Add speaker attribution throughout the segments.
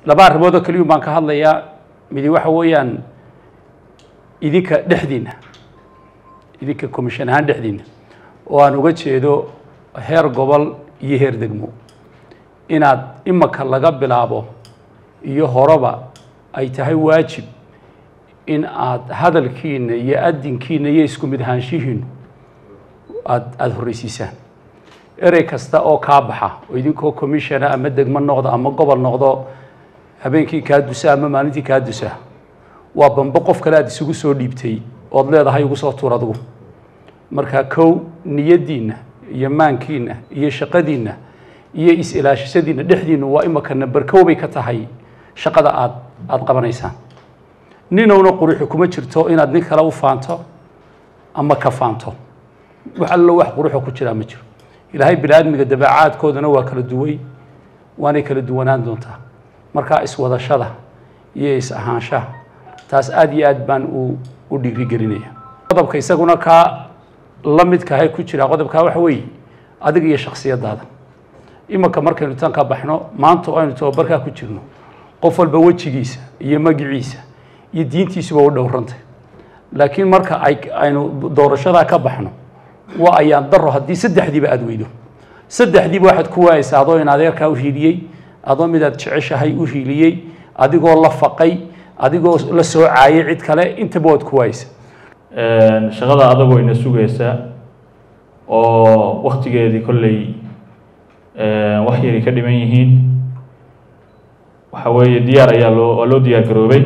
Speaker 1: laba arrimood oo keliyun baan ka hadlayaa midi waxa weeyaan idinka dhexdiinna idinka commission ahaan dhexdiinna oo aan uga jeedo heer gobol iyo heer degmo inaad imaka laga bilaabo iyo horeba ay tahay waajib in aad hadalkiina iyo adinkiina iyo isku mid ahaanshihiinu aad aada horreysiisaan erey kasta oo kaa baxa oo idinkoo commissiona ama degmo noqdo ama gobol noqdo habeenkii kaa dusa ama maalintii kaa dusa waa bambo qof kale aad isugu soo dhiibtay ood leedahay ugu soo tuur adigu marka kow niyaddiinna iyo maankiinna iyo shaqadiinna iyo is-ilaashashadiinna dhexdiinnu waa imaka namber kow bay ka tahay shaqada aad aada qabanaysaan ninowna quruxi kuma jirto inaad nin kale u faanto ama ka faanto wax allo wax quruxo ku jiraa ma jiro ilaahay bini aadmiga dabeecaadkoodana waa kala duway waanay kala duwanaan doontaa markaa iswadashada iyo is-ahaanshaha taas aada iyo aad baan u u dhiirigelinaya qodobka isaguna kaa la midkahay ku jira qodobkaa waxa weeye adiga iyo shaksiyadaada imanka markaynu tan ka baxno maanta oo aynu tababarkaa ku jirno qof walba wejigiisa iyo magiciisa iyo diintiisuba u dhowrantay laakiin marka ay aynu doorashadaa ka baxno waa ayaan daro haddii saddexdiiba aada weydo saddexdiiba waxaad ku waayeysaa adoo in adeerkaa u hiiliyey adoo midaad jeceshahay u hiiliyey adigoo la faqay adigoo la soo caayay cid kale intaba waad ku waayeysaa
Speaker 2: shaqada adagoo ina sugaysa oo waktigeedii kolley wax yari ka dhiman yihiin waxa weeye diyaar ayaa loo waa loo diyaar garoobay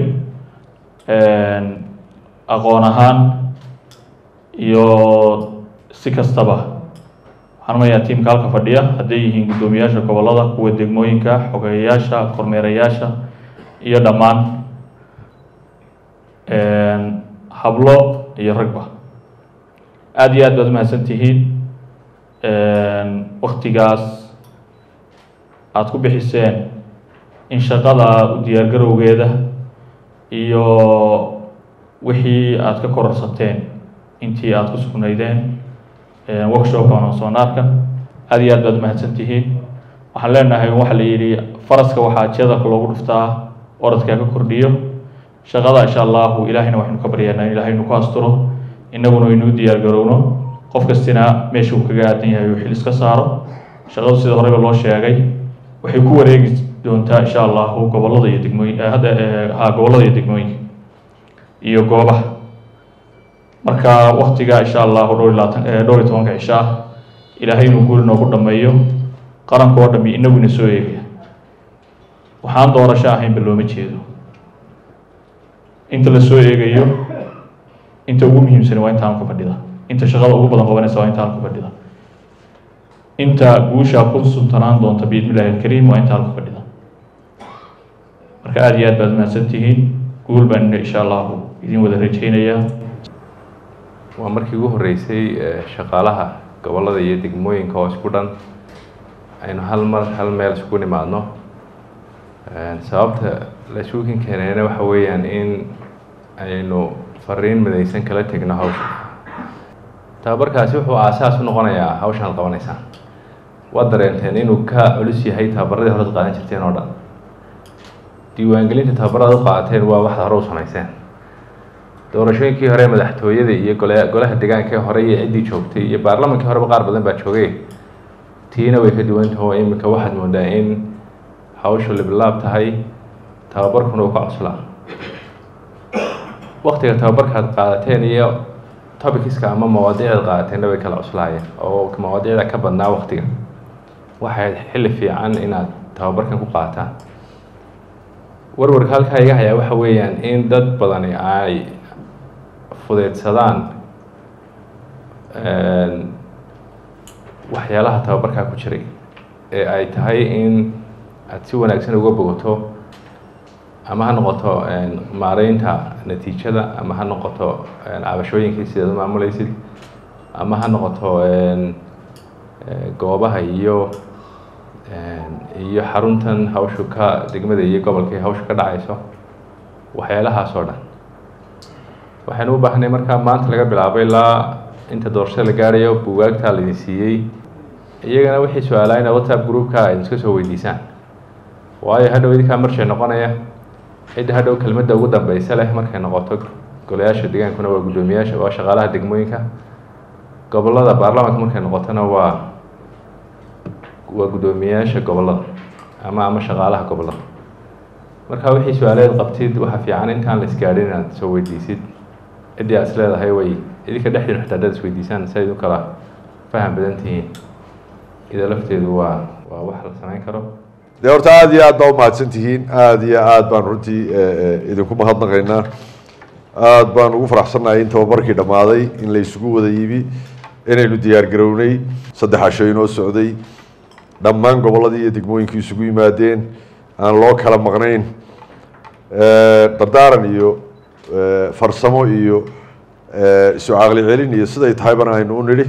Speaker 2: aqoon ahaan iyo si kastaba waxaan mayaa tiimka halka fadhiya hadday yihiin guddoomiyaasha gobollada kuwa degmooyinka xogeeyayaasha kormeerayaasha iyo dhammaan hablo iyo ragba aada iyo aad baad umahadsan tihiin waktigaas aada ku bixiseen in shaqada u diyaargarowgeeda iyo wixii aada ka kororsateen intii aada ku sugnaydeen workshopka ansoonaarka aada iyo aad baad umahadsan tihiin waxaan leenahay waxa la yidhi faraska waxaa jeedalka loogu dhuftaa oradkaa ka kordhiyo shaqada insha allahu ilaahayna waxaynu ka baryaynaa in ilaahaynu ku asturo innaguna inuu diyaar garowno qof kastina meesha uu kaga aadan yahay uu xil iska saaro shaqadu sida horeyba loo sheegay waxay ku wareegi doontaa insha allahu gobollada iyo degmooyin hadda ha gobollada iyo degmooyinka iyo goobaha marka waktiga insha allahu dhowr iyo labaatan dhowr iyo tobanka cisho ah ilaahay inuu guuri noogu dhameeyo qaranka oo dhami inagu ina soo eegaya waxaan doorasho ahaynba looma jeedo inta la soo eegayo inta ugu muhiimsani waa intaan ku fadhida inta shaqada ugu badan qabanaysa waa intaan ku fadhida inta guusha ku suntanaan doonta biidni illahi alkariim waa intaan ku fadhida marka aada iyo aad baad mahadsan tihiin guul baan insha allahu idin wada rajaynayaa
Speaker 3: waa markii ugu horreysay shaqaalaha gobollada iyo degmooyinka oo isku dhan aynu hal mar hal meel isku nimaadno sababta la isuukin keenayna waxa weeyaan in aynu fariin midaysan kala tegno hawsha tababarkaasi wuxuu aasaas u noqonayaa hawshan ad qabanaysaan waad dareenteen inuu ka culus yahay tababaradii hore ad qaadan jirteen oo dhan diiwaangelinta tababarada u qaadateen waa waxaad hore u samayseen doorashooyinkii hore madaxtooyada iyo gole golaha deegaanka hore iyo ciddii joogtay iyo baarlamankii horeba qaar badan baa joogay tiina way ka duwantaho iminka waxaad moodaa in hawshu liblaab tahay tababarkuna uu ka coslaa waktiga tababarkaad qaadateen iyo tobikiska ama mawaadiicdaad qaadateenna way kala cuslaayeen oo mawaadiicda ka badnaa waktiga waxay xilli fiican inaad tababarkan ku qaataan warwarka halkaa iga hayaa waxa weeyaan in dad badani ay fudeydsadaan waxyaalaha tababarkaa ku jiray ee ay tahay in aada si wanaagsan uga bogato ama ha noqoto maareynta natiijada ama ha noqoto cabashooyinkii sidaad u maamuleysid ama ha noqoto goobaha iyo iyo xaruntan hawshu ka degmada iyo gobolka hawshu ka dhacayso waxyaalahaas oo dhan waxaynu u baahnay markaa maanta laga bilaabo ilaa inta doorashada la gaarayo buugaagtaa laidin siiyey iyagana wixii su-aalaa inaad whatsapp groupka ayd iska soo weydiisaan waayo hadhow idinkaa marshay noqonaya cidda hadhow kelmadda ugu dambeysa leh markay noqoto golayaasha degaankuna waa guddoomiyaasha waa shaqaalaha degmooyinka gobollada baarlamaanka markay noqotona waa waa guddoomiyayaasha gobollada ama ama shaqaalaha gobollada marka wixii su-aaleed qabtid waxaa fiican intaan la isgaadhin inaad soo weydiisid ciddii aad is leedahay way idinka dhexdiin xitaa haddaad isweydiisaan si ayd u kala faham badan tihiin ida lafteedu waa waa wax la samayn karo
Speaker 4: dee horta aada iyo aad baa umahadsan tihiin aada iyo aad baan runtii idinku mahadnaqaynaa aada baan ugu faraxsannahay in tababarkii dhammaaday in la isugu wada yimi inaynu diyaar garownay saddex casho inoo socday dhammaan gobolladii iyo degmooyinkii isugu yimaadeen aan loo kala maqnayn dardaaran iyo farsamo iyo isu caqli celin iyo siday tahaybana aynu u nidhi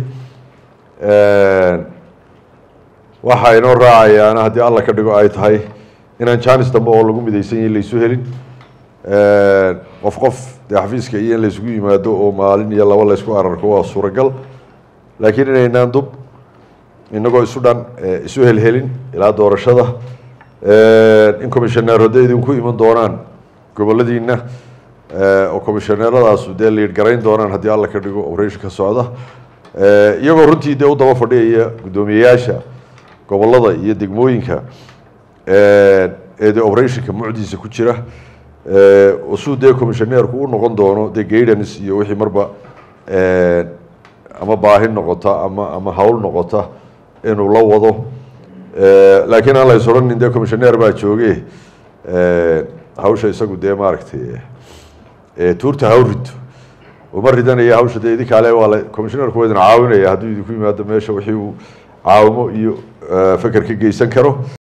Speaker 4: waxa inoo raacayaana haddii alla ka dhigo ay tahay inaan janis dambe oo lagu midaysan yahin laysu helin qof qof dee xafiiska iyo in laysugu yimaado oo maalin iyo laba laysku ararko waa suuragal laakiin inaynaan dub inagoo isu dhan isu helhelin ilaa doorashada in commissioneerada idinku iman doonaan goboladiina oo commissioneeradaasu dee liid garayn doonaan haddii alla ka dhigo operation ka socda iyagoo runtii dee u daba fadhiyaya guddoomiyeyaasha gobollada iyo degmooyinka ee dee operationka mucdiisa ku jira suu dee commissioneerku u noqon doono dee gaidance iyo wixii marba ama baahi noqota ama ama hawl noqota inuu la wado laakiin aan lays odhanin dee commissioneer baa jooge hawsha isagu dee maaragtay tuurta haw rito uma ridanaya hawsha dee idinka ale waa la commissioneerku waa idin caawinaya hadduu idinku yimaado meesha wixii uu caawimo iyo feker ka geysan karo